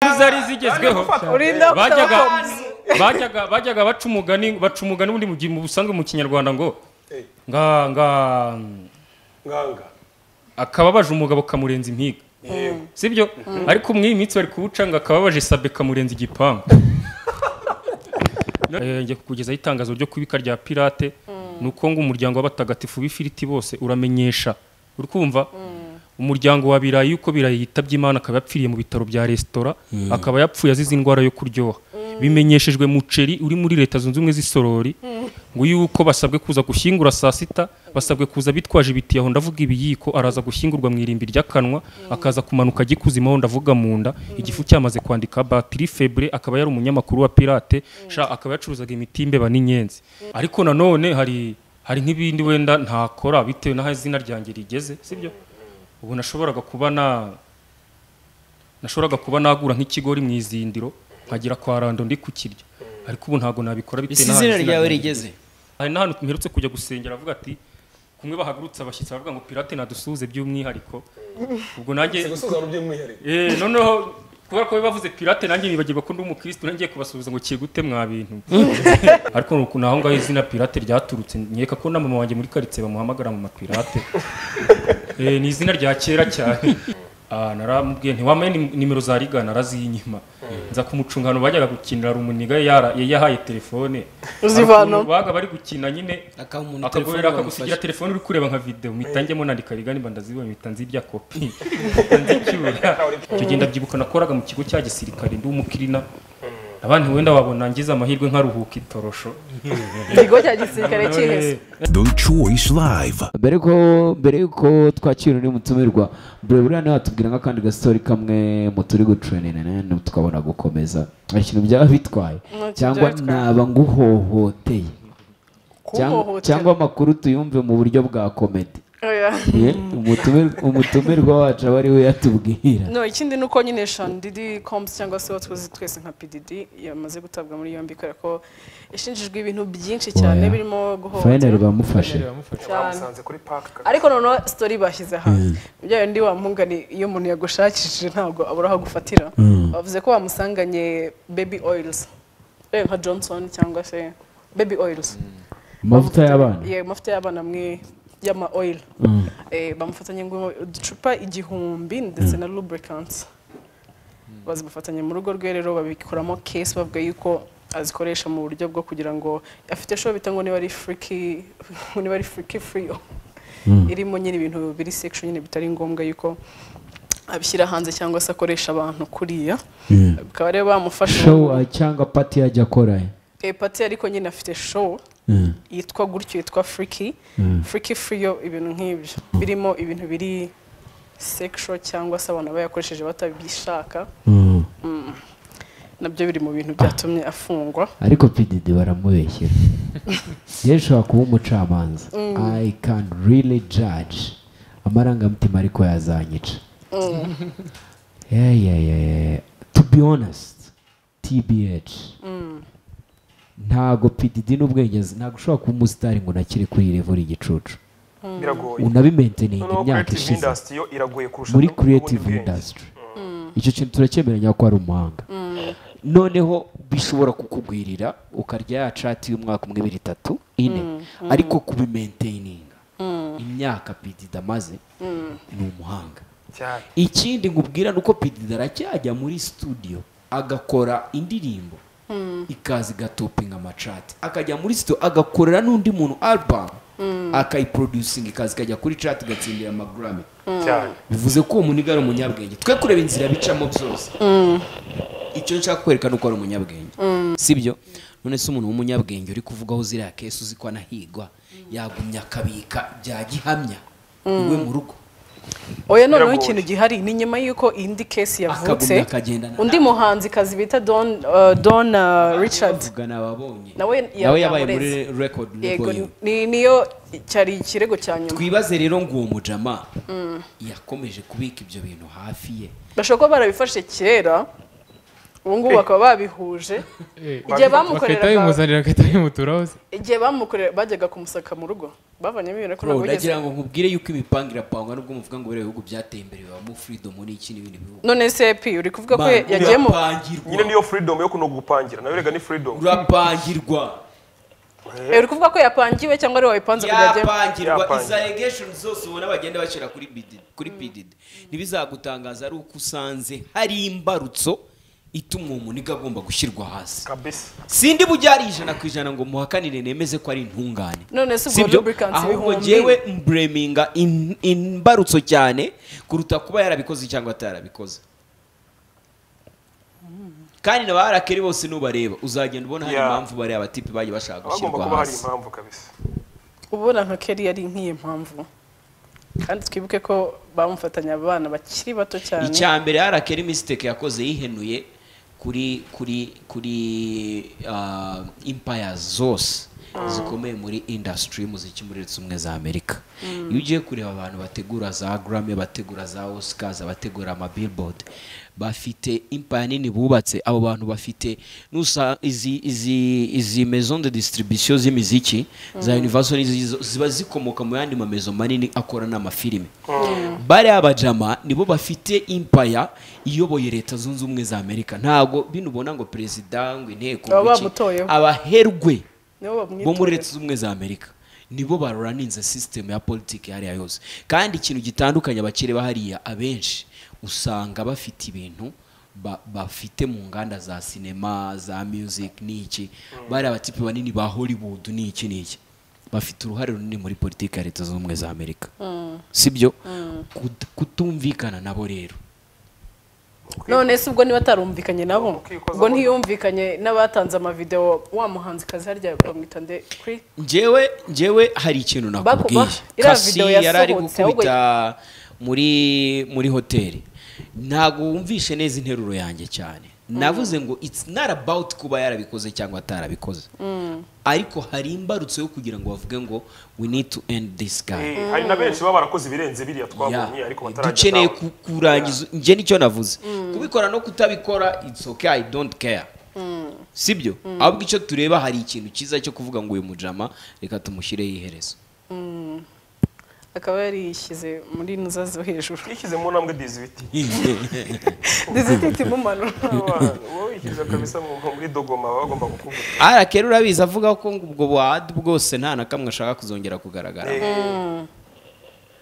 zari zigezweho urinda bajyaga kutabakoma bajyaga bajyaga baca umugani baca umugani ubundi mu gi- mu busanzwe mu kinyarwanda ngo nga nga nganga akababaje umugabo kamurenza impiga yego sibyo ariko muri iyi minsi bari kuwuca ngo akababaje sabe kamurenza igipangu Eh, njya kukugezaho itangazo ryo kubika rya pirate ni uko ngo umuryango w'abatagatifu b'ifiriti bose uramenyesha uri kumva umuryango wa birayi uko birayi yitabye imana akaba yapfiriye mu bitaro bya resitora akaba yapfuye azize indwara yo kuryoha bimenyeshejwe muceri uri muri leta zunze ubumwe z'isorori ngo yuko basabwe kuza gushyingura saa sita basabwe kuza bitwaje ibiti aho ndavuga ibiyiko araza gushyingurwa mu irimbi ry'akanwa akaza kumanuka agikuzimaho ndavuga mu nda igifu cyamaze kwandika batiri febre akaba yari umunyamakuru wa pirate sha akaba yacuruzaga imiti y'imbeba n'inyenzi ariko nanone hari hari nk'ibindi wenda ntakora bitewe n'aho izina ryanjye rigeze sibyo ubu nashoboraga kuba na nashoboraga kuba nagura nk'ikigori mu izindiro nkagera kwa rando ndi kukirya ariko ubu ntabwo nabikora bitewe isi n'aho izina ryawe ryanjye rigeze hari n'ahantu mperutse kujya gusengera avuga ati kumwe bahagurutse abashyitsi baravuga ngo pirate nadusuhuze by'umwihariko ubwo nanjye gusubiza mu by'umwihariko Eh, noneho kubera ko bavuze pirate nanjye nibagirwa ko ndi umukirisitu nanjye ngiye kubasuhuza ngo kigute mwa bintu ariko ni uku- ni aho ngaho izina pirate ryaturutse nkeka ko na mama wanjye muri karitsiye bamuhamagara mu mapirate Eh, ni izina rya kera cyane Ah, naramubwiye ntiwambaye nim- nimero za liga narazinyima nza kumucungano bajyaga gukinira rumuniga yara- yari yahaye telefone uzivana baga bari gukina nyine akaba umuntu telefone akaguhera akagusigira bamufashe telefone uri kureba nka video mpita njyamo nandika rigani mba ndazibonye mpita nzirya kopi mpita nzicyura icyo gihe ndabyibuka nakoraga mu kigo cya gisirikare ndi umukirina abandi wenda wabona ngize amahirwe nkaruhuka itorosho ikigo cya gisirikare cyihese The Choice Live. mbere ko mbere yuko twakira undi mutumirwa mbere buriya niba watubwira nk'akandi gastori kamwe mu turi gucuranira nene tukabona gukomeza hari ikintu byaba bitwaye Ntacyo cyangwa byaba bitwaye. naba nguhohoteye Cyangwa- kuhohotera cyangwa amakuru tuyumve mu buryo bwa komedi Oya. Ye, umutumir- umutumirwa wacu aba ari we yatubwira no ikindi ni uko nyine shandidi kompusi cyangwa se uwo tuzi twese nka pididi yamaze gutabwa muri yombi kubera ko yashinjijwe ibintu byinshi cyane Oya. birimo fayinari guhohotera bamufashe cyane bamusanze kuri park ariko noneho sitori bashyize hanze ibyo ndi wa mpungane iyo umuntu yagushakishije ntabwo abura aho agufatira bavuze ko bamusanganye baby oils Eh, nka johnson cyangwa se baby oils amavuta y'abana Ye, amavuta y'abana amwe y'ama oil Eh, bamufatanye ngo uducupa igihumbi ndetse na lubricants bazimufatanye mu rugo rwe rero babikoramo case bavuga yuko azikoresha mu buryo bwo kugira ngo afite show bita ngo niba ari freaky ngo niba ari freaky free irimo nyine ibintu biri section nyine bitari ngombwa yuko abishyira hanze cyangwa se akoresha abantu kuriya bikaba rero bamufasha show uh, cyangwa pati yajya akora Eh, pati ariko nyine afite show Mm. yitwa gutyo yitwa friki friki friyo ibintu nk'ibyo birimo ibintu biri sexual cyangwa se abantu bayakoresheje batabishaka Mm. nabyo biri mu bintu byatumye afungwa ariko pdd baramubeshyera yewe ushobora kuba umucamanza i can really judge amarangamutima ariko yazanyica Yeah, yeah, yeah, yeah. to be honest tbh ntago pdd n'ubwenge azi, ntago ushobora kuba umusitari ngo unakire kuri iyi level y'igicucu biragoye unabimenteninga noneho imyaka creative ishize industry yo iragoye kurusha muri n'ubundi creative bwenge. industry icyo kintu turacyemeranya ko ari umuhanga noneho bishobora kukugwirira ukarya ya cati y'umwaka umwe ibiri itatu ine ariko kubimentaininga imyaka pidida amaze ni umuhanga cyane ikindi nkubwira ni uko pidida aracyajya muri studio agakora indirimbo ikaza igatopinga amacati akajya muri studio agakorera n'undi muntu album akayiproducinga ikaza ikajya kuri cati igatsindira amagurame cyane bivuze ko uwo muniga ari umunyabwenge twe kureba inzira bicamo byose icyo nshaka kwerekana uko ari umunyabwenge sibyo none se umuntu w'umunyabwenge uri kuvugaho ziriya kesi uzi ko anahigwa yagumya akabika bya gihamya iwe mu rugo oya noneho Biragoye. ikintu gihari ni nyuma y'uko indi case Akagumya yavutse akagendana na- undi muhanzi kazi bita don uh, don uh, richard Bavugana ababonye nawe nawe yabaye muri yamureze. record yego label ye. ni- niyo cyari ikirego cya nyuma twibaze rero ngo uwo mujama yakomeje kubika ibyo bintu hafi ye bashobora kuba barabifashe kera ubu ngubu bakaba babihuje igihe Bagahita bamukoreraga bakahita bimuzanira bagahita bimuturaho se igihe bamukorera bajyaga kumusaka mu rugo bavanyemo ibintu ariko Bro, ntabwo bigeze ndagira ngo nkubwire yuko imipanga irapangwa nubwo muvuga ngo biriya bihugu byateye imbere bibamo freedom n'iki n'ibindi bihugu none cp uri kuvuga ko Man, yagiye mu nyine urapangirwa niyo freedom yo kunoga gupangira nayo rega ni freedom urapangirwa Eh, uri kuvuga ko yapangiwe cyangwa ari wayipanze ngo yajyemo yapangirwa Yapangirwa. izi allegation zose ubona bagenda bashyira kuri BDD kuri PDD ntibizagutangaza ari uko usanze hari imbarutso ituma uwo muniga agomba gushyirwa hasi kabisa sindi buryari ijana ku ijana ngo muhakanire nemeze ko ari intungane None se ubwo Sibyo? lubricants ahubwo ibihumbi? jyewe mbreminga in- imbarutso cyane kuruta kuba yarabikoze cyangwa atarabikoze kandi na ba arakeri bose nubareba uzagenda ubona hari Yeah. impamvu bariya batipi bagiye bashaka hagomba gushyirwa kuba hari hasi impamvu kabisa ubona nka kelly yari nk'iyi mpamvu kandi twibuke ko bamufatanya abana bakiri bato cyane icya mbere arakeri misiteke yakoze yihenuye kuri kuri kuri ah, empires zose zikomeye muri industry y'umuziki muri leta z'ubumwe za amerika iyo ugiye kureba abantu bategura za grammy bategura za oscars abategura ama billboard bafite empire nini bubatse abo bantu bafite nusa izi izi izi maison de distribution z'imiziki za universal n'izi- ziba zikomoka mu yandi mamezo manini akora n'amafilime bariya bajama nibo bafite impaya iyoboye leta zunze ubumwe za amerika ntabwo bino ubona ngo perezida ngo inteko Baba ngo iki. bamutoyeho. abaherwe nibo bo muri bamwitura leta zunze ubumwe za amerika nibo baruraninze sisitemu ya politiki hariya yose kandi ikintu gitandukanye abakireba hariya abenshi usanga bafite ibintu ba- bafite mu nganda za sinema za music n'iki bariya batipe banini ba hollywood n'iki n'iki bafite uruhare runini muri politiki ya leta zunze ubumwe za amerika sibyo Kut- kutumvikana nabo rero none se ubwo niba atarumvikanye nabo Ukikoza ubwo mu- ntiyumvikanye n'abatanze amavideo wa muhanzi kazi harya bamwita nde kuri njyewe njyewe hari ikintu nakubwiye Bakuba- iriya kasi video yari ari yasohotse, ahubwo- gukubita muri muri hoteli ntabwo wumvishe neza interuro yanjye cyane navuze ngo it's not about kuba yarabikoze cyangwa atarabikoze ariko hari imbarutso yo kugira ngo bavuge ngo we need to end this guy Eh, hari na benshi baba barakoze ibirenze biriya twabonye Yeah. ariko dukeneye batarageza ku- kurangiza njye nicyo navuze kubikora no kutabikora it's okay i don't care sibyo ahubwo icyo tureba hari ikintu cyiza cyo kuvuga ngo uyu mujama reka tumushyireho iherezo akaba yarishyize muri nuza zo hejuru twishyize mu ntambwe dizibiti dizititi mumanura wowe wishyize kabisa mu mu- muri dogoma baba bagomba kukuvuga arakera urabizi avuga ko ngo ubwo buhadi bwose nta na kamwe ashaka kuzongera kugaragara Eh,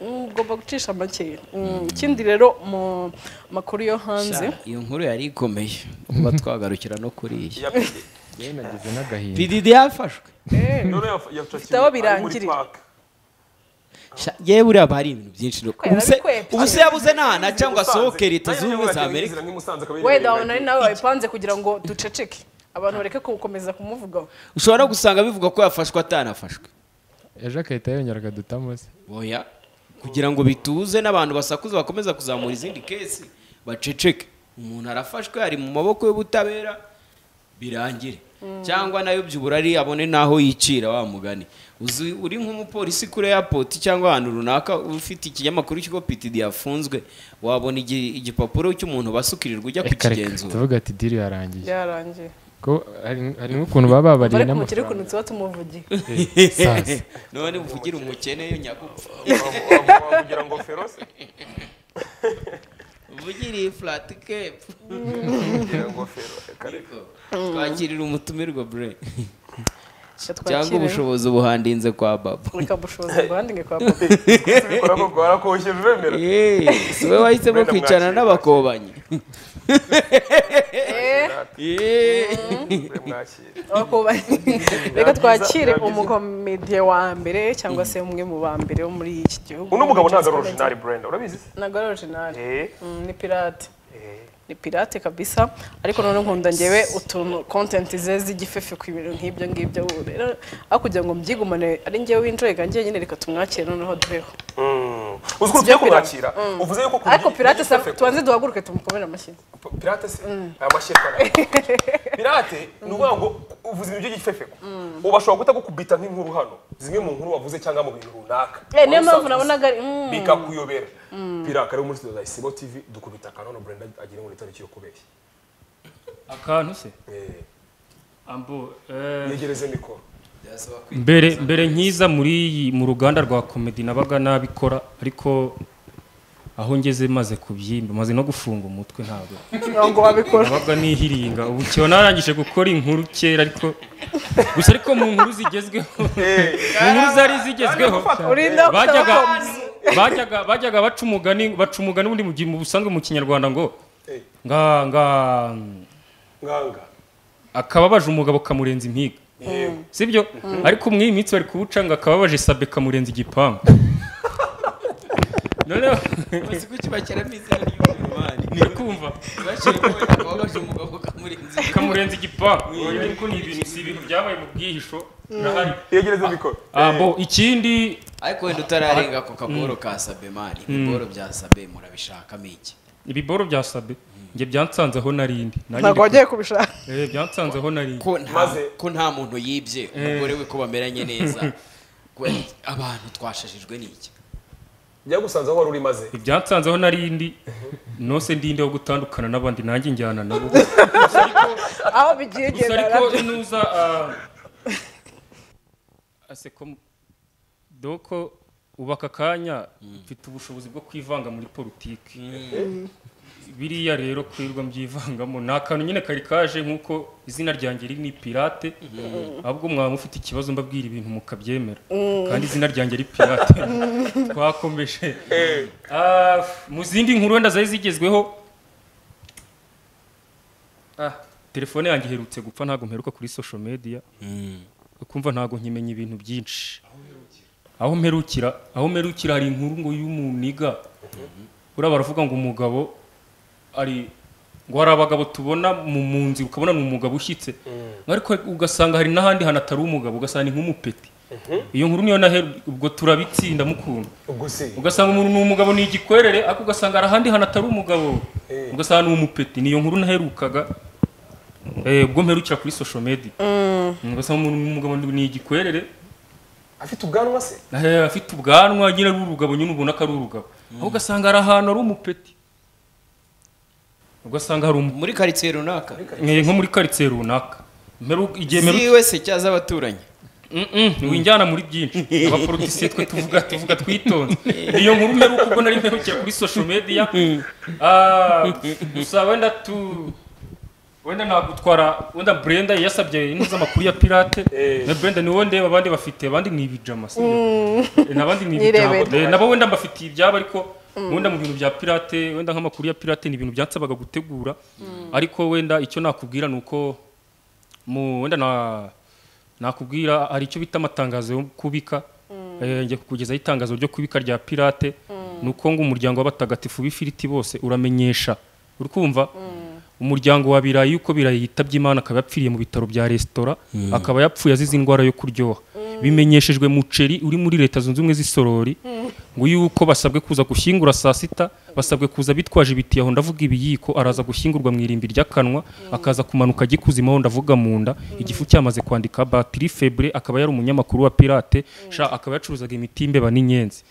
Mm, ugomba gucisha make Mm, ikindi rero mu makuru yo hanze iyo nkuru yari ikomeye kuba twagarukira no kuri iyi ya pidi nagize n'agahinda pdd yafashwe Eh, rero yaf- yafakiwe Ifite aho ari muri birangirira. park Sha- yewe uriya haba hari ibintu byinshi rero. Kwera Ubuse- bikwepye. ubuse yabuze n'ahantu aca ngo asohoke leta Nayo z'ubumwe niyo za amerika inzira nk'imusanze akaba wenda yirebera wabona ari nawe wabipanze kugira ngo duceceke abantu bareke gukomeza kumuvugaho ushobora no gusanga bivuga ko yafashwe atanafashwe ejo agahita yongera akaduta munsi oya kugira ngo bituze n'abantu basakuza bakomeza kuzamura izindi kesi baceceke umuntu arafashwe ari mu maboko y'ubutabera birangire cyangwa nayo byubura ari abone n'aho yicira wa mugani uzi uri nk'umupolisi kuri airport cyangwa ahantu runaka ufite ikinyamakuru cy'uko PTD yafunzwe wabona igi- igipapuro cy'umuntu basukirirwa ujya Reka, reka, kukigenzura tuvuga ati diri yarangiye byarangiye ko hari- hari n'ukuntu baba babariye ariko umukire ukuntu n'amafaranga tuba tumuvugiye sasa none uvugire umukene yo nyagupfa kugira ngo ferose uvugire iyi flat cap kugira ngo ferose kare twakirira umutumirwa bure cyangwa yatwakire ubushobozi buhandinze kwa baba reka bushobozi buhandinge kwa papa kubikora ko warakoshye uremera Yeee, si we wahisemo Mwenda kwicarana mwakira. n'abakobanyi Eh, Yeee. mwakire abakobanyi. reka twakire umukomediye wa mbere cyangwa se umwe mu ba mbere wo muri iki gihugu uno mugabo ntabwo ari originari brenda urabizi se ntabwo ari orijinali Eh, ni pirate eh. ni pirate kabisa ariko none nkunda ngewe utuntu kontenti ze z'igifefe ku bintu nk'ibyo ngibyo rero aho kugira ngo mbyigumane ari ngewe winjoyega njye nyine reka tumwakire noneho duheho Mm. uzi ko tugiye kumwakira uvuze yuko ku ariko gi- pirate ku gisafe- tubanze duhaguruke tumukomere amashyi pirate se aya mashyirwa pirate ni ukuvuga ngo uvuze ibintu by'igifefeko ubu ashobora guhita gukubita nk'inkuru hano zimwe mu nkuru wavuze cyangwa mu bintu runaka Eh, niyo Wari mpamvu usanzwe nabonaga ari- uzi. mm. bikakuyobera pirate ari muri studio za isibo tv dukubita akantu brenda agira ngo ni tariki yo kubeshya akantu se Eh, ambo eh, yegereze mikoro mbere mbere nkiza muri iyi mu ruganda rwa komedi nabaga nabikora ariko aho ngeze maze kubyimba maze no gufunga umutwe ntabwo kugira ngo wabikora nabaga nihiringa ubu kiba narangije gukora inkuru kera ariko gusa ariko mu nkuru zigezweho mu nkuru zari zigezweho urinda bajyaga ukaba bajyaga bajyaga baca umugani baca umugani ubundi mu gihe mu busanzwe mu kinyarwanda ngo nga nga nganga akababaje umugabo kamurenza impiga yego sibyo ariko muri iyi minsi bari kuwuca ngo akababaje sabe kamurenza igipangu noneho uzi ko kibashyiramo izina ry'umwari ni uri kumva bashyiramo wabaje umugabo ukamurenza kamurenza igipangu ariko ni ibintu si ibintu byabaye mu bwihisho birahari yegereza mikoro Ah, bo ikindi ariko wenda utararenga ako kaboro ka sabe mani ibigoro bya sabe murabishakamo iki ibiboro bya sabe njye byansanzeho narindi ntabwo wagiye kubishaka byansanzeho narindi ko nta Maze- ko nta muntu yibye umugore we ko bameranye neza Ko, eh, abantu twashajijwe n'iki njya gusanze aho wari uri maze ibyansanzeho narindi nose ndinde wo gutandukana n'abandi nanjye njyana nabo aho bigiye gusa genda ariko nabyo inuza ah, aseko doko ubu aka kanya mfite ubushobozi bwo kwivanga muri politiki biriya rero kwirirwa mbyivangamo ni akantu nyine kari kaje nk'uko izina ryanjye riri ni pirate ahubwo mwaba mufite ikibazo mbabwira ibintu mukabyemera kandi izina ryanjye ari pirate twakomeje Ah, mu zindi nkuru wenda zari zigezweho Ah, telefone yanjye iherutse gupfa ntabwo mperuka kuri social media ukumva ntabwo nkimenya ibintu byinshi aho mperukira aho mperukira hari inkuru ngo y'umuniga uriya baravuga ngo umugabo ari ngo hari abagabo tubona mu mu nzi ukabona ni umugabo ushyitse ariko ugasanga hari n'ahandi hantu atari umugabo ugasanga ni nk'umupeti iyo nkuru niyo naheru ubwo turabitsinda mukunda ubwo si ugasanga umuntu ni umugabo ni igikwerere ariko ugasanga hari ahandi hantu atari umugabo ugasanga ni umupeti niyo nkuru naherukaga eh, ubwo mperukira kuri social media ugasanga umuntu ni umugabo ni igikwerere afite ubwanwa se eh, afite ubwanwa nyine ari urugabo nyine ubona ko ari urugabo aho ugasanga hari ahantu ari umupeti ugasanga hari umu- muri karitsiye runaka eh, nko muri karitsiye runaka Mperu- igihe mperuka si wese cyaza abaturanyi winjyana muri byinshi abaporotisiye twe tuvuga tuvuga twitonze niyo nkuru mperuka ubwo nari mperukira kuri social media Ah, gusa wenda tu wenda nagutwara wenda Brenda yasabye ino z'amakuru ya pirate na Brenda niwo ndeba abandi bafite abandi ni ibijama si n'abandi ni ibijama Nirebera. Eh, nabo wenda mbafitiye ibyabo ariko wenda mu bintu bya pirate wenda nk'amakuru ya pirate ni ibintu byansabaga gutegura ariko wenda icyo nakubwira ni uko mu wenda na nakubwira hari icyo bita amatangazo yo kubika eh, njya kukugezaho itangazo ryo kubika rya pirate ni uko ngo umuryango w'abatagatifu b'ifiriti bose uramenyesha uri kumva umuryango wa birayi uko birayi yitabye imana akaba yapfiriye mu bitaro bya resitora akaba yapfuye azize indwara yo kuryoha bimenyeshejwe muceri uri muri leta zunze ubumwe z'isorori ngo yuko basabwe kuza gushyingura saa sita basabwe kuza bitwaje ibiti aho ndavuga ibiyiko araza gushyingurwa mu irimbi ry'akanwa akaza kumanuka agikuzimaho aho ndavuga mu nda igifu cyamaze kwandika batiri febre akaba yari umunyamakuru wa pirate sha akaba yacuruzaga imiti y'imbeba n'inyenzi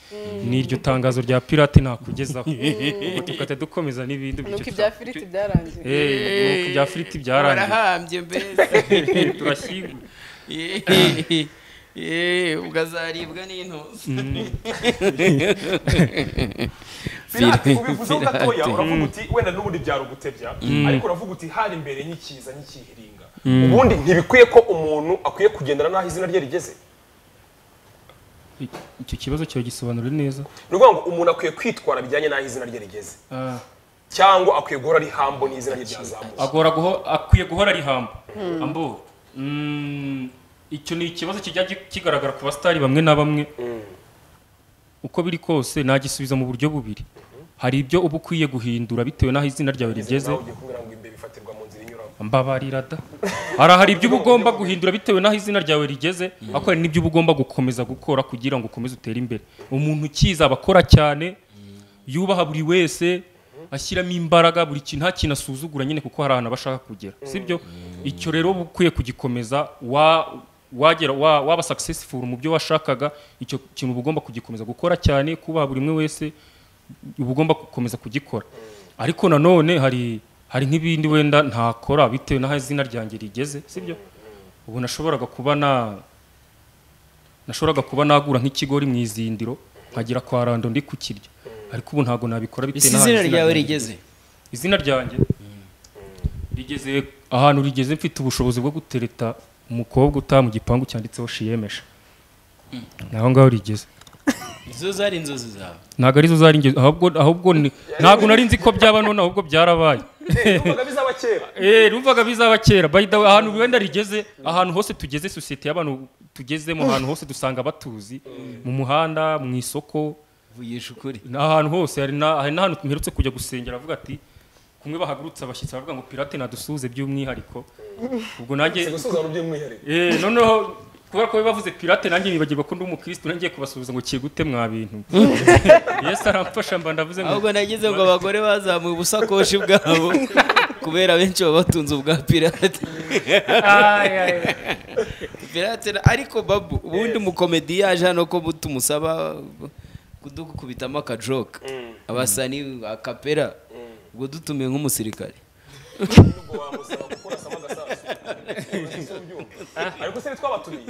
ni iryo tangazo rya pirate nakugezaho Ubwo tukajya dukomeza n'ibindi nuko byinshi ibya firiti byarangiye Eh, nuko bya firiti byarangiye barahambye mbese turashyinguye Eh, ukazaribwa n'intuzi pirate ubivuzeho gatoya uravuga uti wenda n'ubundi byarugutebya ariko uravuga uti hari imbere n'ikiza n'ikihiringa ubundi ntibikwiye ko umuntu akwiye kugendana n'aho izina rye rigeze icyo kibazo cyawe gisobanura neza ni ukuvuga ngo umuntu akwiye kwitwara bijyanye n'aho izina rye rigeze Ah, cyangwa akwiye guhora ari hambo n'izina rye ryazamutse agora guho- akwiye guhora ari hamba ambo mm, icyo ni ikibazo kijya gi- kigaragara ku basitari bamwe na bamwe uko biri kose nagisubiza mu buryo bubiri hari ibyo uba ukwiye guhindura bitewe n'aho izina ryawe rigeze nawe ugiye kumbwira ngo imbere bifatirwa mu nzira inyuramo mbabarira da hari ahari ibyo uba ugomba guhindura bitewe n'aho izina ryawe rigeze ariko hari n'ibyo uba ugomba gukomeza gukora kugira ngo ukomeze utere imbere umuntu ukiza aba akora cyane yubaha buri wese ashyiramo imbaraga buri kintu nta kintu asuzugura nyine kuko hari ahantu aba ashaka kugera sibyo icyo rero uba ukwiye kugikomeza wa wagera wa- waba successful mu byo washakaga icyo kintu uba ugomba kugikomeza gukora cyane kubaha buri umwe wese uba ugomba gukomeza kugikora ariko nanone hari hari nk'ibindi wenda ntakora bitewe n'aho izina ryanjye rigeze sibyo ubu nashoboraga kuba na nashoboraga kuba nagura nk'ikigori mu izindiro nkagira kwa rando ndi kukirya ariko ubu ntabwo nabikora bitewe isi n'ahantu izina ryawe ryanjye. rigeze izina ryanjye rigeze ahantu rigeze mfite ubushobozi bwo gutereta umukobwa utaha mu gipangu cyanditseho shiyemesha naho ngaho rigeze izo zari inzozi zawe ntabwo arizo zari ingeso ahubwo ahubwo ni ntabwo nari nzi ko byaba none ahubwo byarabaye numvaga bizaba kera eh numvaga bizaba kera by the way ahantu wenda rigeze ahantu hose tugeze sosiyete y'abantu tugezemo ahantu hose dusanga batuzi mu muhanda mu isoko vugisha ukuri ni ahantu hose hari na- hari n'ahantu mperutse kujya gusengera avuga ati kumwe bahagurutse abashyitsi baravuga ngo pirate nadusuhuze by'umwihariko ubwo nanjye gusuzana by'umwihariko Eh, noneho kubera ko bavuze pirate nanjye nibagirwa ko ndi umukristo nanjye kubasubiza ngo kigute mwa bintu yesu aramfasha mba ndavuze ngo ahubwo nageze ngo abagore bazamuye ubusakoshi bwabo kubera benshi baba batunze ubwa pirate "Ay, ay, ay." pirate na- ariko babu ubundi mukomedi yaje hano ko bu- tumusaba kudukubitamo akajoke abasani akapera ubwo dutumiye nk'umusirikare ubwo wamusaba gukora sama agasasu Ntibigeze ubyumva. ariko se ntitwabatumiye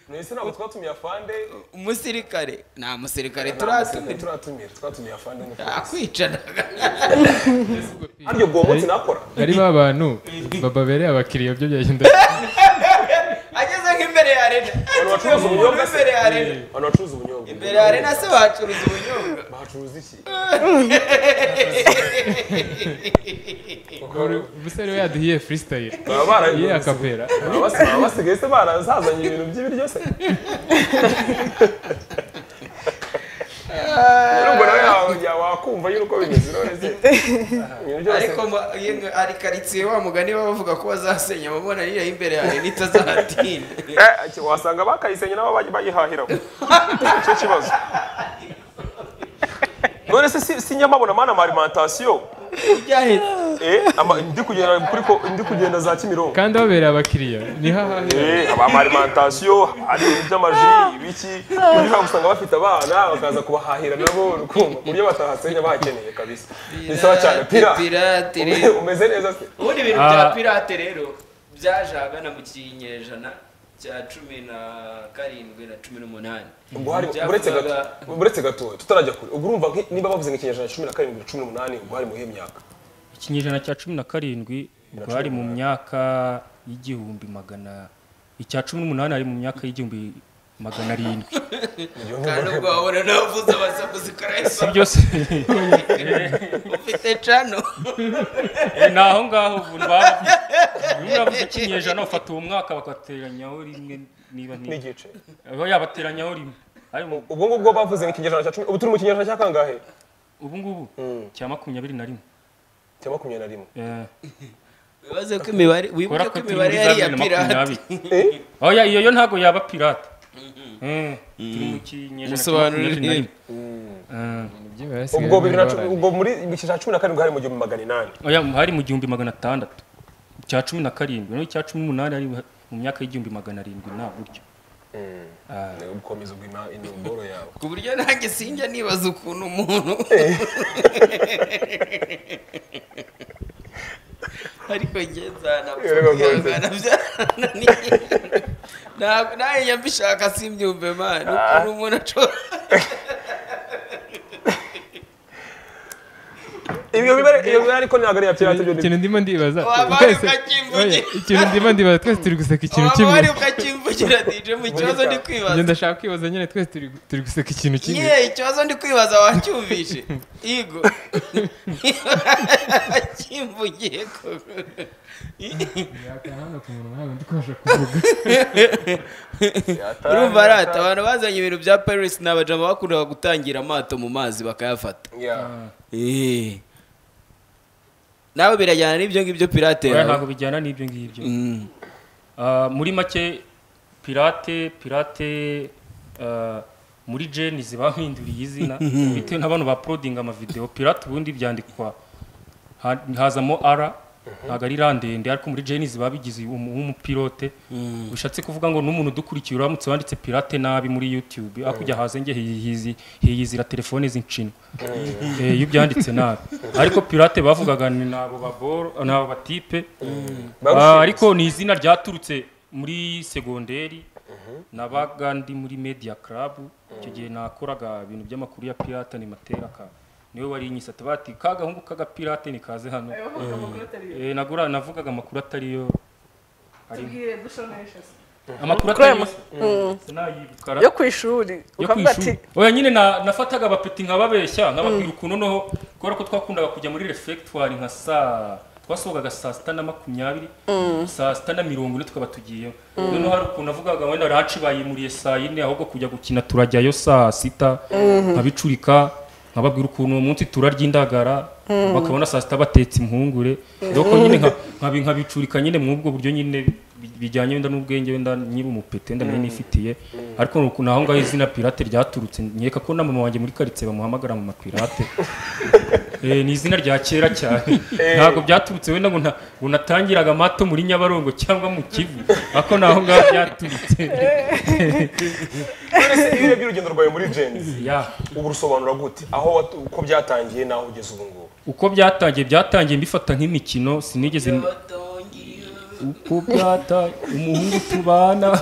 mwese ntabwo twatumiye afande umusirikare nta musirikare Ntabwo turatumira turatumiye twatumiye afande ni nta kwicaraga aryo bwo munsi nakora ari ba bantu bababereye abakiriya byo byagenda ageze nk'imbere ya rena abantu bacuruza ubunyobwa se imbere ya rena abantu bacuruza ubunyobwa imbere ya rena se bacuruza ubunyobwa bahacuruza iki umusore we yaduhiye freestyle baba bara- yiye akapera baba basi- baba basigaye se barazazanye ibintu by'ibiryo se Rero ubwo nawe yawe- yawe wakumva nyine uko bimeze none se ibintu byose ariko ma- iyo nka- ari karitsiye wa mugani baba bavuga ko bazasenya amabona niyo imbere ya rena itazahatinda Eh, iki- wasanga bakayisenya nabo bajya bayihahiraho nicyo kibazo none se si- si nyamabona mana ama alimentation byahetse eh ama- ndi kugenda kuri ko ndi kugenda za kimironko kandi babereye abakiriya ni hahahira Eh, aba alimentation ari ibintu by'amaji ibiki kugira usanga bafite abana bakaza kubahahira nabo urukundo ku buryo batahasenya bakeneye kabisa bisaba cyane pira pirate Ume- rero umeze neza se ubundi ibintu bya pirate rero byaje ahagana mu kinyejana cya cumi na karindwi na cumi n'umunani ubwo hari uretse gato Byavugaga- uretse gato tutarajya kure ubwo urumva nki- niba bavuze nk'ikinyejana cya cumi na karindwi cumi n'umunani ubwo hari muhe myaka ikinyejana cya cumi na karindwi ubwo hari mu myaka y'igihumbi magana icya cumi n'umunani hari mu myaka y'igihumbi magana arindwi kandi ubwo wabona navuze abasakuzi si karahisa byose ufite cano Eh, ni aho ngaho ubu bavuze bimwe bavuze ikinyejana bafata uwo mwaka bakateranyaho rimwe niba nti- n'igice Aho yabateranyaho rimwe Hari mu- ubwo ngubwo bavuze nk'ikinyejana cya cumi ubu turi mu kinyejana cya kangahe ubu ngubu cya makumyabiri na rimwe cya makumyabiri na rimwe Eh, wibaze ko imibare wibuke kubera ko ko turi imibare muri za yari iya bibiri na pirate makumyabiri oya iyo yo ntabwo yaba pirate Eh, turi mu kinyejana cya Musobanurire. makumyabiri na rimwe Eh, Iby'imibare hasigaye ubwo bibiri na barabara. cumi ubwo muri mu kinyejana cya cumi na karindwi hari mu gihumbi magana inani oya hari mu gihumbi magana atandatu icya cumi na karindwi no icya cumi n'umunani hari mu myaka y'igihumbi magana arindwi nta buryo gukomeza ubwo ima- imboro yawe ku buryo nanjye sinjya nibaza ukuntu umuntu ariko njye Rero rwose. nzanapfana byarananiye Ntabwo- nanjye njya mbishaka simbyumve mani ukuntu umuntu ashobora ibyo bibare iyo bibare ariko ntabwo ari iya pirate byo ni ikintu ndimo ndibaza Waba wari twese ukakimvugira. oya, ikintu ndimo ndibaza twese turi guseka ikintu waba kimwe wari ukakimvugira dije mu kibazo ndi njye kwibaza ndashaka kwibaza nyine twese turi- turi guseka ikintu kimwe ye ikibazo ndi kwibaza wacyumvishe igo kimvugiye koko urumva arata abantu bazanye ibintu bya paris ni abajama bakundaga gutangira amato mu mazi bakayafata Eh. nawe birajyana n'ibyo ngibyo pirate oya yawe ntabwo bijyana n'ibyo ngibyo Mm. Ah, muri make pirate pirate ah, muri jenizi bahinduriye izina bitewe n'abantu baprodinga amavideo pirate ubundi byandikwa ha- hazamo ara ntabwo ari ra ndende ariko muri jenizi babigize umu- w'umupilote bishatse kuvuga ngo n'umuntu udukurikiye uramutse wanditse pirate nabi muri youtube hakujya haze nge hiyizi- hiyizira telefone z'inshinwa Eh, iyo ubyanditse nabi ariko pirate bavugaga ni abo baboro ni abo batipe Ah, ariko ni izina ryaturutse muri segonderi nabaga ndi muri media club icyo gihe nakoraga ibintu by'amakuru ya pirate animatera ka niwe wari inyisata bati ka gahungu k'agapirate nikaze hano Eh, nagura navugaga amakuru atariyo ari- amakuru Kuri aya atariyo sinayibukara yo ku ishuri yo ku ukavuga ati ishuri oya nyine na- nafataga abapeti nkababeshya nkababwira ukuntu noneho kubera ko twakundaga kujya muri refegitwari nka saa twasohokaga saa sita na makumyabiri saa sita na mirongo ine tukaba tugiyeyo noneho hari ukuntu avugaga wenda rancibayimuriye saa yine ahubwo kujya gukina turajyayo saa sita nkabicurika nkababwira ukuntu uwo munsi turarya indagara bakabona saa sita batetse impungure dore ko nyine nka- nkabi- nkabicurika nyine muri ubwo buryo nyine bi- bijyanye wenda n'ubwenge wenda nyiri umupete wenda nari nifitiye ariko ni ukuntu aho ngaho izina pirate ryaturutse nkeka ko na mama wanjye muri karitsiye bamuhamagara mu mapirate Eh, ni izina rya kera cyane ntabwo byaturutse wenda ngo nta- ngo natangiraga amato muri nyabarongo cyangwa mu kivu ako ni aho ngaho byaturutse none se iyo urebye urugendo rwawe muri jenzi Ya. ubu rusobanura gute aho watu- uko byatangiye n'aho ugeze ubu ngubu uko byatangiye byatangiye mbifata nk'imikino sinigeze uko byata umuhungu tubana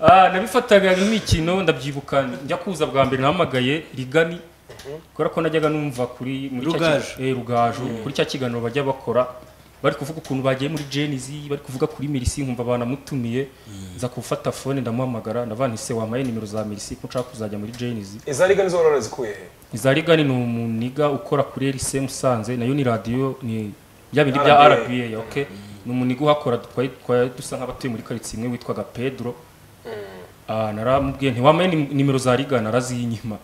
Ah, nabifataga nk'imikino ndabyibuka njya kuza bwa mbere nahamagaye rigani kubera ko najyaga numva kuri muri cya Rugaju. ki- eh, rugaju kuri cya kiganiro bajya bakora bari kuvuga ukuntu bagiye muri jenizi bari kuvuga kuri mirisi nkumva banamutumiye nza gufata fone ndamuhamagara ndavanise wamaye nimero za mirisi ko nshaka kuzajya muri jenizi iza liga nizo warora zikuye he iza rigani ni umuniga ukora kuri RC Musanze nayo ni radiyo ni bya bindi bya RBA. RBA okay ni umuniga uhakora twari twari dusa nk'abatuye muri karitsiye imwe witwaga Pedro ah naramubwiye nti wamaye nim- nimero za rigana araziyinyima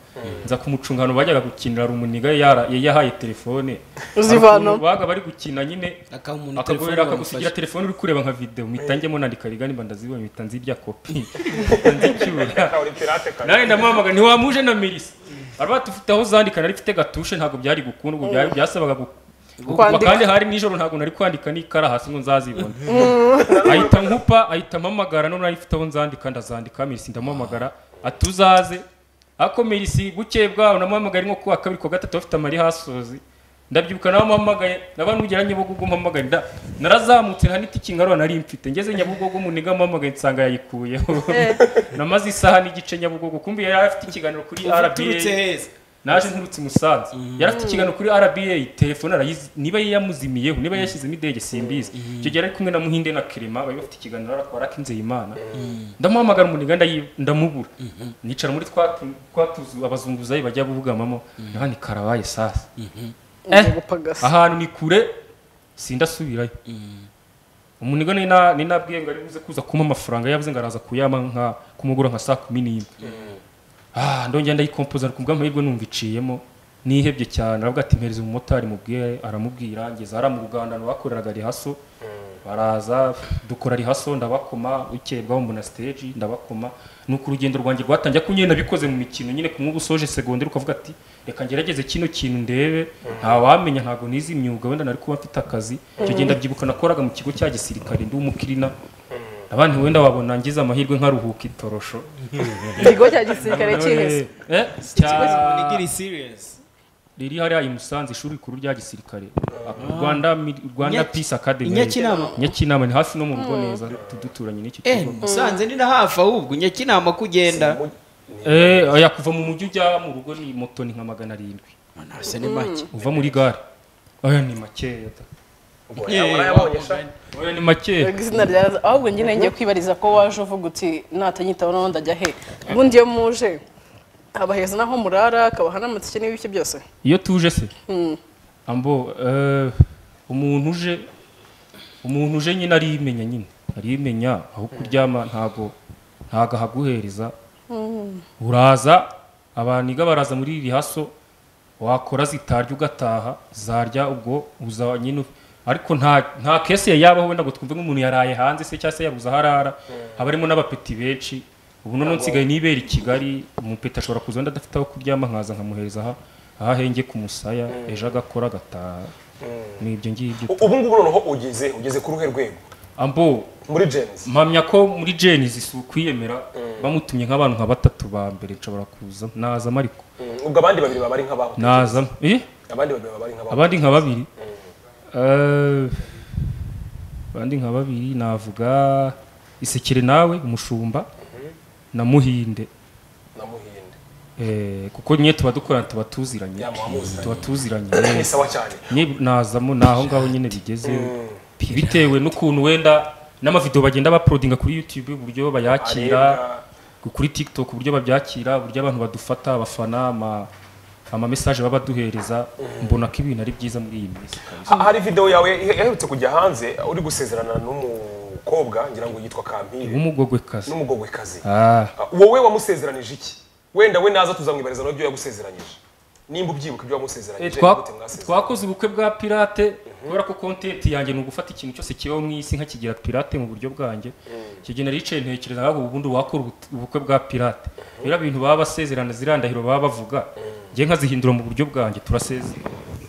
nza kumucungano bajyaga gukinira rumuniga yara yari yahaye telefone uzivana Hari ukuntu babaga bari gukina nyine Akaha umuntu akagorera telefone akagusigira bamufashe. telefone uri kureba nka video mpita njyamo nandika rigani mba ndazibonye mpita nzirya kopi mpita nzicyura ntawe uri pirate kare nawe ndamuhamagara ntiwamuje na mirisi bari batufite aho zandika nari mfite gatushe ntabwo byari gukunda ubwo byari byasabaga gu- gukuba Kwandika. kandi hari nijoro ntabwo nari kwandika n'ikara hasi ngo nzazibone ahita nkupa ahita mpamagara none nari mfite aho nzandika ndazandika mirisi ndamuhamagara ati uzaze ako mirisi bukeye bwaho namuhamagaye nko kuwa kabiri kuwa gatatu bafite amari hasozi ndabyibuka nawe mpamagaye naba nugera nyabugogo mpamagaye nda- narazamutse nta n'itiki ngarura nari mfite ngeze nyabugogo muniga mpamagaye nsanga yayikuyeho namaze isaha n'igice nyabugogo kumbi yari afite ikiganiro kuri uturutse RBA heza naje nturutse i musanze yari afite ikiganiro kuri RBA telefone arayizi niba yamuzimiyeho niba yashyizemo indege simbizi icyo gihe ari kumwe na muhinde na kirema bari bafite ikiganiro arakora ak'inzeyimana ndamuhamagara umuniga ndayi- ndamubura nicara muri twa tu- twa tuzu abazunguzayi bajya bugamamo naho ni karabaye sasa gupagasa ahantu ni kure sindasubirayo umunigo ni na- ni nabwiye ngo ari buze kuza kumpa amafaranga yavuze ngo araza kuyama nka kumugura nka saa kumi n'imwe ah ndongera ndayikompoza ariko kubw'amahirwe numva iciyemo nihebye cyane aravuga ati mpereza umumotari mubwire aramubwira ngeze hariya mu ruganda bakoreraga rihaso baraza dukora rihaso ndabakoma bukeye bwaho mbona stage ndabakoma nuko urugendo rwanjye rwatangiye ko nyine nabikoze mu mikino nyine kumwe uba usoje segonderi ukavuga ati reka ngerageze kino kintu ndebe ntawamenya ntabwo nizi imyuga wenda nari kuba mfite akazi icyo gihe ndabyibuka nakoraga mu kigo cya gisirikare ndi umukirina abandi wenda wabona ngize amahirwe nkaruhuka itorosho ikigo cya gisirikare cyihese Eh, cya- Munigiri serious riri hariya i Musanze ishuri rikuru rya gisirikare Rwanda Mi- Rwanda Inyaki- Peace Academy Inyakinama? Nyakinama ni hafi no mu rugo neza tuduturanye n'iki eh kigo musanze ni na hafi ahubwo nyakinama ko ugenda eh oya kuva mu mujyi ujya mu rugo ni moto ni nka magana arindwi nase ni make uva muri gare oya ni makeya da. Ubwo warayabonye sha oya ni makeya izina rya ahubwo njye ngiye kwibariza ko waje uvuga uti natanyitaho n'ubundi ajya he ubundi iyo muje haba heza n'aho murara hakabaha n'amatike n'ibiki byose iyo tuje se ambo eh, umuntu uje umuntu uje nyine arimenya nyine arimenya aho kuryama ntago ntago ahaguhereza uraza abaniga baraza muri rihaso wakora zitarya ugataha zarya ubwo uza nyine u- ariko nta nta kese yabaho wenda ngo twumve nk'umuntu yaraye hanze se cyangwa se yabuze aho arara haba harimo n'abapeti benshi ubu none nsigaye nibera i kigali umupeti ashobora kuza wenda adafite aho kuryama nkaza nkamuhereza aha aha ahenge ku musaya ejo agakora agataha ni ibyo ngibyo U- ubu ngubu noneho ugeze ugeze ku ruhe rwego ambo muri jenzi mpamya ko muri jenisi si ukwiyemera bamutumye nk'abantu nka batatu ba mbere nshobora kuza nazamo ariko ubwo abandi babiri baba ari nk'abaho nazamo eh abandi babiri baba abandi ari nk'abaho nka babiri Eh, abandi nka babiri navuga isekere nawe umushumba na muhinde namuhinde Eh, kuko nye tuba dukorana tuba tuziranye Ya, muba muziranye. tuba tuziranye ni sawa cyane Nye nazamo ni aho ngaho nyine bigeze bitewe n'ukuntu wenda n'amavidewo bagenda baprodinga kuri youtube uburyo bayakira Arebwa. kuri tiktok uburyo babyakira uburyo abantu badufata abafana ama amamesaje baba baduhereza mbona ko ibintu ari byiza muri iyi minsi Ha- hari video yawe ihe- iherutse kujya hanze uri gusezerana n'umukobwa ngira ngo yitwa kampire nk'umugogwekazi n'umugogwekazi ah Ah, wowe wamusezeranije iki wenda we naza tuzamwibariza nabyo yagusezeranyije nimba ubyibuka ibyo Eh, wamusezeranyije twa- gute mwasezeranye? twakoze ubukwe bwa pirate kubera ko content yanjye ni ugufata ikintu cyose kibaho mu isi nkakigira pirate mu buryo bwanjye icyo gihe naricaye ntekereza ahubwo ubundi wakora ubu- ubukwe bwa pirate biriya bintu baba basezerana ziriya ndahiro baba bavuga njye nkazihindura mu buryo bwanjye turaseze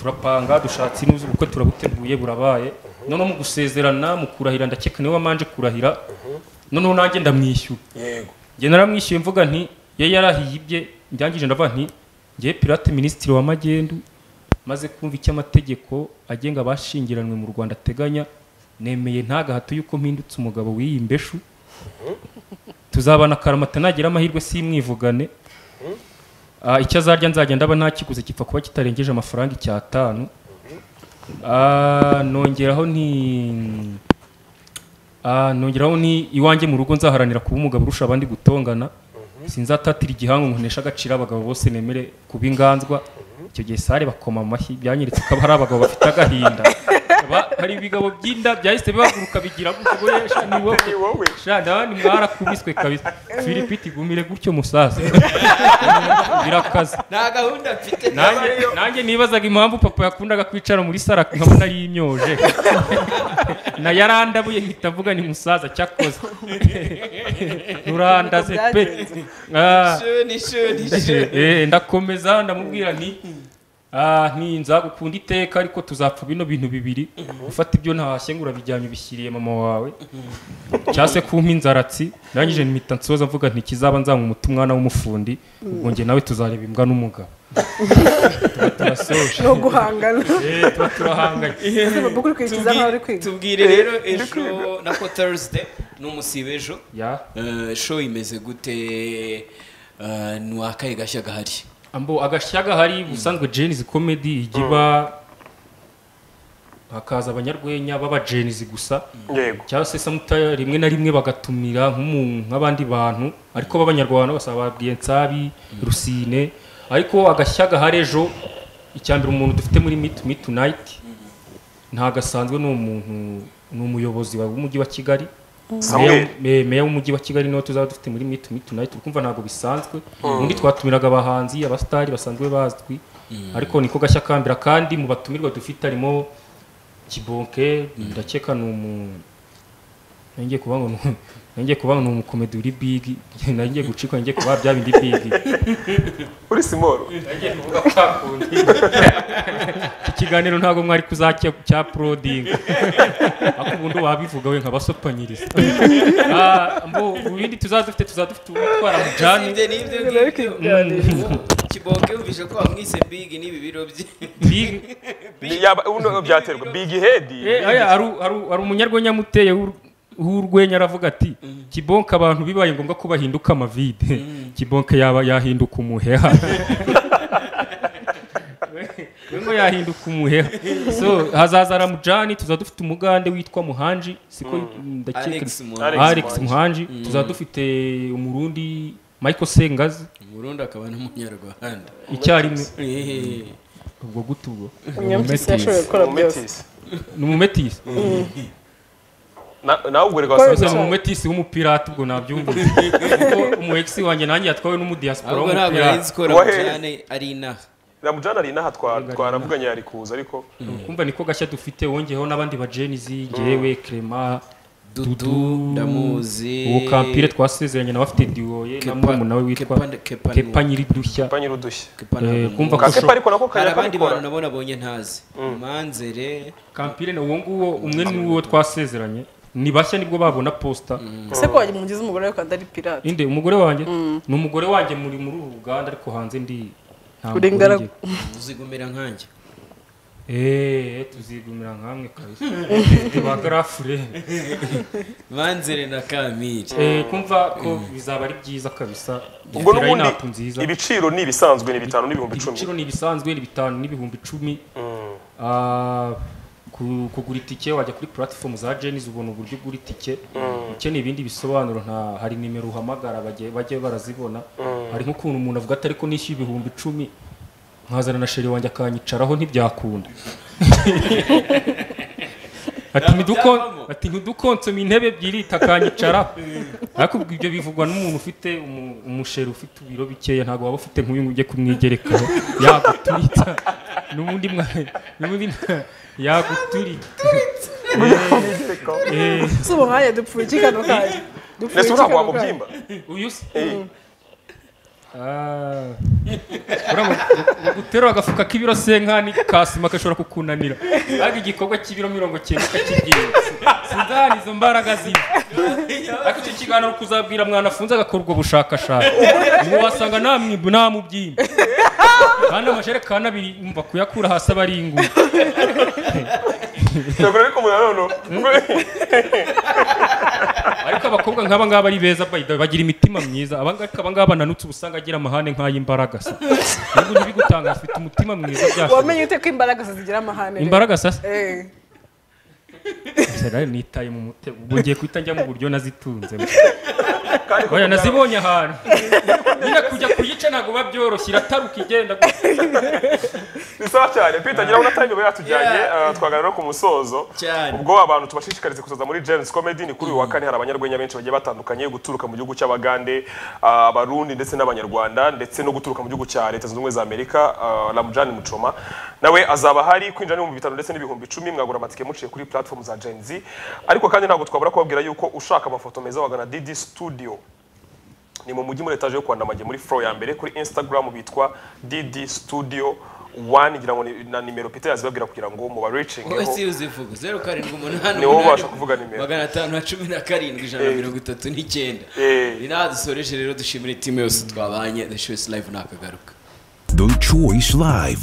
turapanga dushatse inuzi ubukwe turabuteguye burabaye noneho mu gusezerana mu kurahira ndakeka niwe wamanje kurahira noneho nanjye ndamwishyura yego njye naramwishyuye mvuga nti ye yarahiye ibye ndangije ndavuga nti ngiye pirate minisitiri wa magendu maze kumva icyo amategeko agenga abashyingiranywe mu rwanda ateganya nemeye ntagahato y'uko mpindutse umugabo w'iyi mbeshu tuzabana akaramata nagira amahirwe simwivugane Ah, icyo azarya nzajya ndaba ntakiguze gipfa kuba kitarengeje amafaranga icyatanu Ah, nongeraho nti Ah, nongeraho ni iwanjye mu rugo nzaharanira kuba umugabo urusha abandi gutongana sinzatatira igihango ngo nteshe agaciro abagabo bose nemere kuba inganzwa icyo gihe sare bakoma amashyi byanyeretse ko hari abagabo bafite agahinda Ba- hari ibigabo by'inda byahise bihaguruka bigira gutya ngo "Eh, sha, ni wowe." wowe. sha ndabandi mwarakubiswe kabisa filipi itigumire gutyo musaza birakaze nta gahunda mfite nanjye nanjye nibazaga impamvu papa yakundaga kwicara muri sara nkabona yimyoje na yarandabuye mpita mvuga ni musaza cyakoze nurandaze pe Ah, shoni shoni shoni eh, ndakomeza ndamubwira nti "Ah, nti nzagukunda iteka ariko tuzapfa bino bintu bibiri ufata ibyo ntahashye ngo urabijyanye ubishyiriye mama wawe cyangwa se kumpa inzaratsi ndangije mpita nsoza mvuga nti kizaba nzanywa umuti umwana w'umufundi ubwo njye nawe tuzareba imbwa n'umugabo Tuba turasoje no guhangana Eh, tuba turahanganye ese baba ukurikiza nkaho uri kwiga tubwire rero ejo na ko thursday ni umusiba ejo ya Eh, show imeze gute Eh, ntiwakaye gashya gahari ambo agashya gahari ubusanzwe jenizi komedi ijya iba hakaza abanyarwenya baba jenizi gusa yego cyangwa se samuta rimwe na rimwe bagatumira nk'umu- nk'abandi bantu ariko b'abanyarwanda basa babwiye nsabi rusine ariko agashya gahari ejo icya mbere umuntu dufite muri mitu mitu nayiti ntagasanzwe ni umuntu ni umuyobozi wa- w'umujyi wa kigali Samuel. Meya- me- meya w'umujyi wa kigali niwe tuzaba dufite muri mitu mitu nayiti uri kumva ntabwo bisanzwe ubundi twatumiraga abahanzi abasitari basanzwe bazwi ariko niko gashya kambera kandi mu batumirwa dufite harimo kibonke ndakeka ni umu nangiye kuba ngo ni- nangiye kuba ngo ni umukomedi uri bigi nangiye gucikwa nangiye kuba bya bindi bigi uri simoro nangiye kuvuga kwakundi iki kiganiro ntabwo mwari kuzajya cya porodingi ariko ubundi wabivuga we nkabasopanyiriza Ah, mbo ibindi tuzaba dufite tuzaba dufite umutwara mujani Sibye n'ibyo Bari ngibyo kuganira. kiboke yumvise ko wamwise bigi n'ibi biro bye bigi yaba uno byaterwa big head Eh, aya, hari u- hari u- hari umunyarwenya amuteye w'ur- w'urwenya aravuga ati kibonke abantu bibaye ngombwa ko bahinduka amavide kibonke yaba yahinduka umuheha we ngo yahinduka umuheha so hazaza ramujani tuzaba dufite umugande witwa muhanji siko ndakeka alex Alex Alex, Muhanji. muhanji tuzaba dufite umurundi michael sengazi umurundi akaba n'umunyarwanda icyarimwe Eh, ubwo gute ubwo umunyamutesi yashoboye gukora byose umumetisi ni umumetisi Na- nawe ubwo reka Kwa- wasanze Gusa ni umumetisi w'umupirate ubwo nabyumva kuko umwegisi wanjye nanjye yatwawe n'umudiyasipora ahubwo ntabwo w'umupirate yarinzi ko ramujane ari inaha ramujana ari inaha twa- twaravuganye yari kuza ariko kumva niko gashya dufite wongeyeho n'abandi bajenizi ngewe Clement dudu Dudu, ndamuzi uwo kampire twasezeranye nawe afite diwoye na Kepa- murumuna we witwa Kepa- Kepa- kepa nyiridushya mpa nyir'udushya Kepa ntabwo Eh, muzi. kumva ko- ka kepa ariko nako hari kajya abandi bantu kabikora nabo nabonye ntazi manzere kampire na uwo nguwo umwe ni uwo twasezeranye ni bashya nibwo babona posita ese ko wajya umugize umugore we kandi ari pirate inde umugore wanjye ni umugore wanjye muri muri uru ruganda ariko hanze ndi nta Uri mugore ingaragu. ngira. uzigumira nkanjye Eh, eee tuzigumira nkamwe kabisa ba garafure banzere na kamiri eee kumva ko bizaba ari byiza kabisa dufite ubwo n'ubundi line-up nziza ibiciro ni ibisanzwe ni bitanu n'ibihumbi icumi ibiciro ni ibisanzwe ni bitanu n'ibihumbi icumi Ah, ku- kugura itike wajya kuri platform za jenis ubona uburyo ugura itike ukeneye ibindi bisobanuro nta hari nimero uhamagara bajye bajye barazibona hari nk'ukuntu umuntu avuga ati ariko nishyuye ibihumbi icumi nkazana na sheri wanjye akanyicaraho ntibyakunda ati ntidukon Byavamo. ati ntidukonsoma intebe ebyiri takanyicara ariko ibyo bivugwa n'umuntu ufite umu- umusheri ufite ibiro bikeya ntabwo waba ufite nk'uyu nguyu ujye kumwigerekaho yagutwita n'ubundi mwa n'ubundi mwa- yaguturika Eh, si ubuhaye dupfundikira kano kanya ese dupfundikira kano uriya kanya wamubyimba uyu se Eh, Ah. Uriya ngo- ngo uterura agafuka k'ibiro senkani ka sima gashobora kukunanira ariko igikorwa cy'ibiro mirongo cyenda ukakibwira sudani izo mbaraga ziba ariko icyo kiganiro kuzabwira mwana afunze agakorwa ubushakashatsi ubu wasanga nta mwibu nta mubyimba kandi amajerekani abiri umva kuyakura hasi aba ari inguma yagura ariko umuntu nanone ariko abakobwa nk'aba ngaba ari beza by the way, bagira imitima myiza aba ngaba aba ngaba bananutse uba usanga agira amahane nk'ay'imbaraga se nubwo ntibigutanga afite umutima mwiza byashoboka wamenye ute ko imbaraga zigira amahane rero? imbaraga sasa Eh, Sera nitaye mu mutego ubwo ngiye guhita njya mu buryo nazitunze kandi oya nazibonye ahantu nyine kujya kuyica ntabwo biba byoroshye irataruka igenda gutya. ni sawa cyane pita ngira ngo na time iba yatujyanye ah, twaganira no ku musozo Cyane. ubwo abantu tubashishikarize kuzaza muri James Comedy ni kuri uyu wa kane hari abanyarwenya benshi bagiye batandukanye guturuka mu gihugu cy'abagande ah, abarundi ndetse n'abanyarwanda ndetse no guturuka mu gihugu cya leta zunze ubumwe za amerika ah, Ramjan Muchoma nawe azaba hari kwinjira n'ibihumbi bitanu ndetse n'ibihumbi icumi mwagura amatike muciye kuri platform za Gen Z ariko kandi ntabwo twabura kubabwira yuko ushaka amafoto meza wagana Didi Studio ni mu mujyi muri etaje yo kwa Ndamage muri floor ya mbere kuri Instagram bitwa DD Studio 1 ngira ngo ni- na nimero Peter yazibabwira kugira ngo mu wowe si baricingeho uzivuga zeru karindwi umunani Ni wowe umunani, ubasha kuvuga nimero. magana atanu na cumi na karindwi ijana na mirongo itatu n'icyenda Eh. ni naho dusoreje rero dushimire timu yose twabanye the show is live nakagaruka The Choice Live.